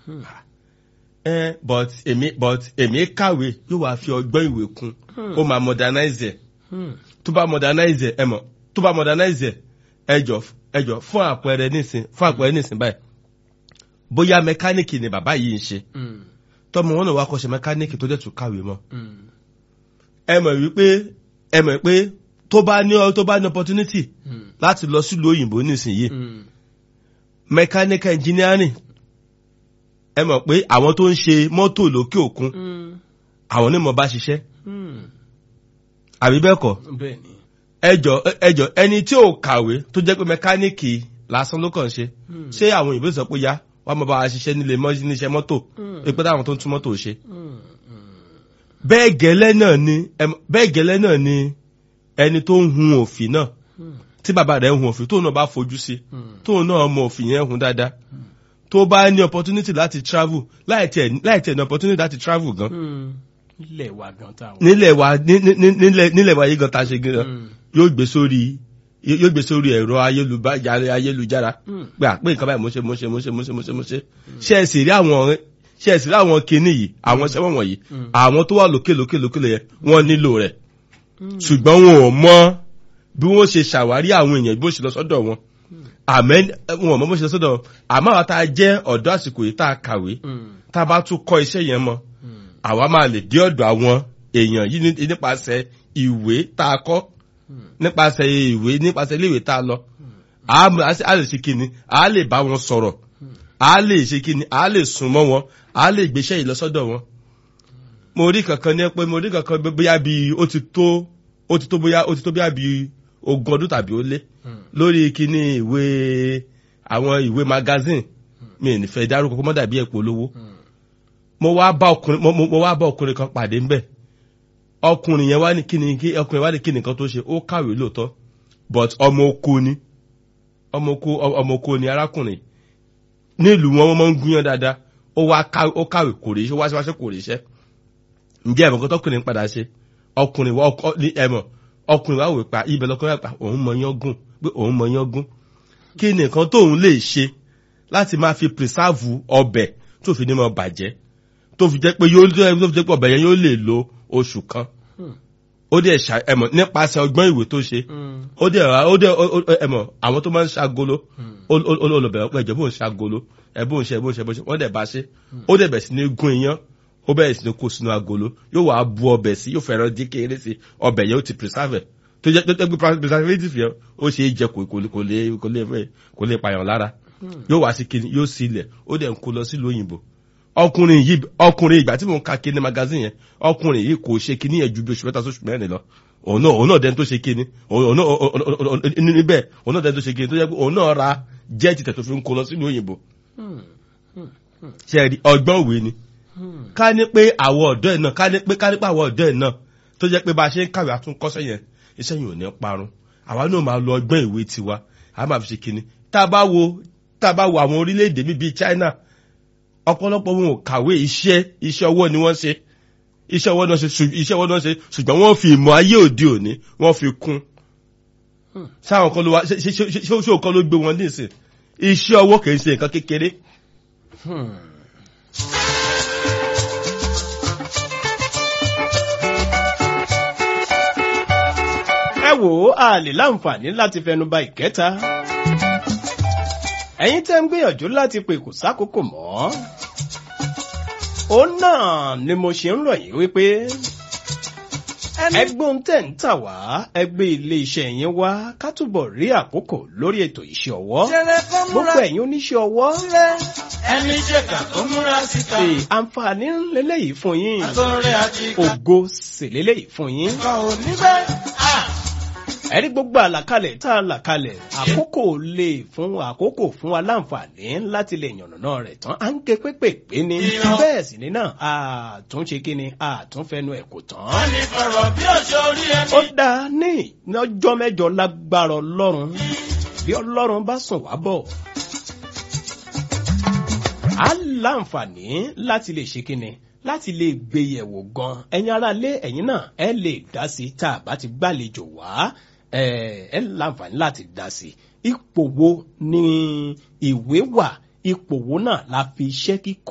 ẹ but èmi but èmi kàwé yóò wá fi ọgbọ́n ìwé kún ó máa modernize ẹ̀ tó bá modernize ẹ̀ ẹ mọ̀ tó bá modernize ẹ̀ ẹjọ́ ẹjọ́ fún àpẹẹrẹ nísìn fún àpẹẹrẹ nísìn báyìí bóyá mẹkáníìkì ni bàbá yìí ń ṣe tọmọ wọn náà wá kọ́ṣẹ́ mẹkáníìkì tó dẹ̀ tún kàwé mọ́ ẹ mọ̀ wípé ẹ mọ̀ pé tó bá ní tó bá ní opportunity láti lọ sílùú òyìnbó nísìnyí mechanical engineering ẹ mọ̀ pé àwọn tó ń ṣe mọ́tò lókè òkun àwọn onímọ̀ bá ṣiṣẹ́ àbí bẹ́ẹ̀ kọ́ bẹ́ẹ̀ni ẹjọ́ ẹjọ́ ẹni tí ò kàwé tó jẹ́ pé mẹkáníìkì lásán ló kàn ṣe ṣé àwọn òyìnbó sọ pé yá wọ́n máa bá wa ṣiṣẹ́ nílé níṣẹ́ mọ́tò pé táwọn tó ń tún mọ́tò ṣe bẹ́ẹ̀ gẹ́lẹ́ náà ni bẹ́ẹ̀ gẹ́lẹ́ náà ni ẹni tó ń hun òfin náà tí bàbá rẹ̀ ń hun òfin tóun náà bá fojú sí tóun náà mọ òfin yẹn hun dáadáa tó bá ní opportunity láti travel láì tẹ̀ láì tẹ̀ ní opportunity láti travel gan. nílẹ̀ wa gan tá a wọ. nílẹ̀ wa nílẹ̀ nílẹ̀ wa yìí gan ta ṣe gan yóò gbé sórí yóò gbé sórí ẹ̀rọ ayélujára pé àpé nǹkan báyìí mo ṣe mo ṣe mo ṣe mo ṣe mo ṣe mo ṣe ṣe ẹ sì rí àwọn ṣe ẹ sì rí àwọn kinní yìí àwọn ṣẹ́wọ̀n wọ̀nyí àwọn tó wà lókè lókè lókè yẹn wọ́n nílò rẹ̀ ṣùgbọ́n wọn ò mọ bí wọ́n ṣe ṣàwárí àwọn èèyàn bí wọ́n ṣe lọ sọ́dọ̀ wọn àmẹ́ wọn ò mọ bó ṣe lọ sọ́dọ̀ wọn àmọ́ àwọn tá a jẹ́ ọ̀dọ́ àsìkò yìí tá a kàwé tá a bá tún kọ́ iṣẹ́ yẹn mọ́ àwa máa lè dé ọ̀dọ̀ àwọn èèyàn yìí nípasẹ̀ ìwé tá a kọ́ nípasẹ̀ ìwé nípasẹ̀ iléèwé tá a lọ a lè ṣe kíni a lè bá wọn sọ̀rọ̀ a lè ṣe kíni a lè sùn mọ́ wọn a lè gbéṣẹ́ yìí lọ sọ́dọ̀ wọn mo rí kankan ní pé mo rí kankan bóyá bí ó ti tó ó ti tó bóyá ó ti tó bóyá bí ogún ọdún tàbí ó lé lórí kíní ìwé àwọn ìwé magazine mi ní fẹ́ dárúkọ kó mọ́ dàbí ẹ̀pọ̀ olówó mo wá bá ọkùnrin mo wá bá ọkùnrin kan pàdé ńbẹ̀ ọkùnrin yẹn wá ní kíni kí ọkùnrin wá ní kíni kan tó ṣe ó kàwé lóòótọ́ but ọmọ oko ni ọmọ oko ọmọ oko ni arákùnrin nílùú wọn wọn máa ń gúnyán dáadáa ó wá ó kàwé kò rí iṣẹ́ wá síwáṣẹ́ kò rí iṣẹ́ ǹjẹ́ ẹ̀mọ̀ kan tọkùnrin padà ṣe ọkùnrin wa ọkọ ní ẹ̀mọ̀ ọkùnrin wa wò pa ibẹ̀ lọkùnrin wa pa òun mọ yán gùn pé òun mọ yán gùn kí ni nǹkan tóun lè ṣe láti máa fi pírísàvù ọbẹ̀ tó fi ní mọ bàjẹ́ tó fi jẹ́ pé yóò tó fi jẹ́ pé ọbẹ̀ yẹn yóò lè lo oṣù kan ó dẹ̀ ṣà ẹ̀mọ̀ nípasẹ̀ ọgbọ́n ìwé tó ṣe ó dẹ̀ ó dẹ̀ ẹ̀mọ̀ àwọn tó máa ń ṣagolo olùbẹ̀rẹ̀ pé ẹ̀jẹ̀ bó ń ṣagolo ẹ̀ bó ń ṣe bó ń ṣe bó ń ṣe wọ́n dẹ̀ bá ṣe ó dẹ̀ bẹ̀ sí ní gún iyán ó bẹ̀rẹ̀ sí ní kó sínú agolo yóò wá bu ọbẹ̀ sí yóò fẹ́ràn dín kéré sí ọbẹ̀ yẹn ó ti preserve tó jẹ́ tó jẹ́ pé preservative yẹn ó ṣe é jẹ kò kò kò lè kò lè fẹ́ kò lè pààyàn lára yóò wá sí kíni yóò sí ilẹ̀ ó dẹ̀ ń kó lọ sílùú òyìnbó ọkùnrin yìí ọkùnrin ìgbà tí mò ń ka kíni magazine yẹn ọkùnrin yìí kò ṣe kíni yẹn ju bí oṣù mẹ́ta sóṣù mẹ́rin lọ òun náà òun náà dẹni tó ṣe kíni òun náà níbẹ̀ òun náà dẹni tó ṣe kíni tó jẹ́ pé òun náà ra jẹ́ẹ̀tì tẹ̀ tó fi ń kó lọ sílùú òyìnbó ṣe ọgbọ́n òwe ni ká ní pé àwọn ọ̀dọ́ ẹ̀ náà ká ní pé ká ní pé àwọn ọ̀dọ́ ẹ̀ náà tó jẹ́ pé bá a ṣe ń kàwé àtúnkọ́sẹ́ yẹn iṣẹ́ yìí ò ní parun àwa náà máa lo ọgbọ́n ìwé tiwa a máa fi ṣe kinní tá a bá wo tá a bá wo àwọn orílẹ̀-èdè bíi China ọ̀pọ̀lọpọ̀ wọn ò kàwé iṣẹ́ iṣẹ́ ọwọ́ ni wọ́n ṣe iṣẹ́ ọwọ́ náà ṣe iṣẹ́ ọwọ́ náà ṣe ṣùgbọ́n wọ́n fi ìmọ̀ ayé òde òní wọ́n fi kún sáwọn kan ló wá ṣe ṣe ṣe òkan ló gbé wọn nísìn iṣẹ́ ọwọ́ kì í ṣe nǹkan kékeré. ẹ wò ó a lè láǹfààní láti fẹnuba ìkẹta ẹ̀yin tẹ́ ń gbìyànjú láti pè kò sákòókò mọ́ ó náà ni mo ṣe ń rọ̀ yín wípé ẹgbọ́n tẹ̀ ń tà wá ẹgbẹ́ ilé iṣẹ́ yín wá ká túbọ̀ rí àkókò lórí ètò iṣẹ́ ọwọ́ gbogbo ẹ̀yin oníṣẹ́ ọwọ́ ẹni jẹ̀ka tó múra síta. ṣe àǹfààní lélẹ́yìí fún yín àtọ̀rẹ́ àti ìkà ògo sì lélẹ́yìí fún yín kan ò ní bẹ́ẹ̀. ẹ̀rí gbogbo àlàkalẹ̀ tá a là kalẹ̀ àkókò lè fún àkókò fún wa láǹfààní láti lè yànnàná rẹ̀ tán à ń ké pépèpé ni Ìran. bẹ́ẹ̀ sì ni náà àtúnṣe kí ni àtúnfẹnu ẹ̀ kò tán. wọ́n ní fọ̀rọ̀ bí òṣè orí ẹni. ó dáa ní lọ́jọ́ mẹ́jọ lágbára ọlọ́run bí ọlọ́run bá sùn wá bọ̀ á láǹfààní láti lè ṣe kíni láti lè gbé yẹ̀wò gan ẹ̀yin ará lé ẹ̀yin náà ẹ lè dá sí tá a bá ti gbàlejò wá ẹ ẹ láǹfààní láti dá sí ipò wo ni ìwé wà ipò wo náà la fi iṣẹ́ kíkọ.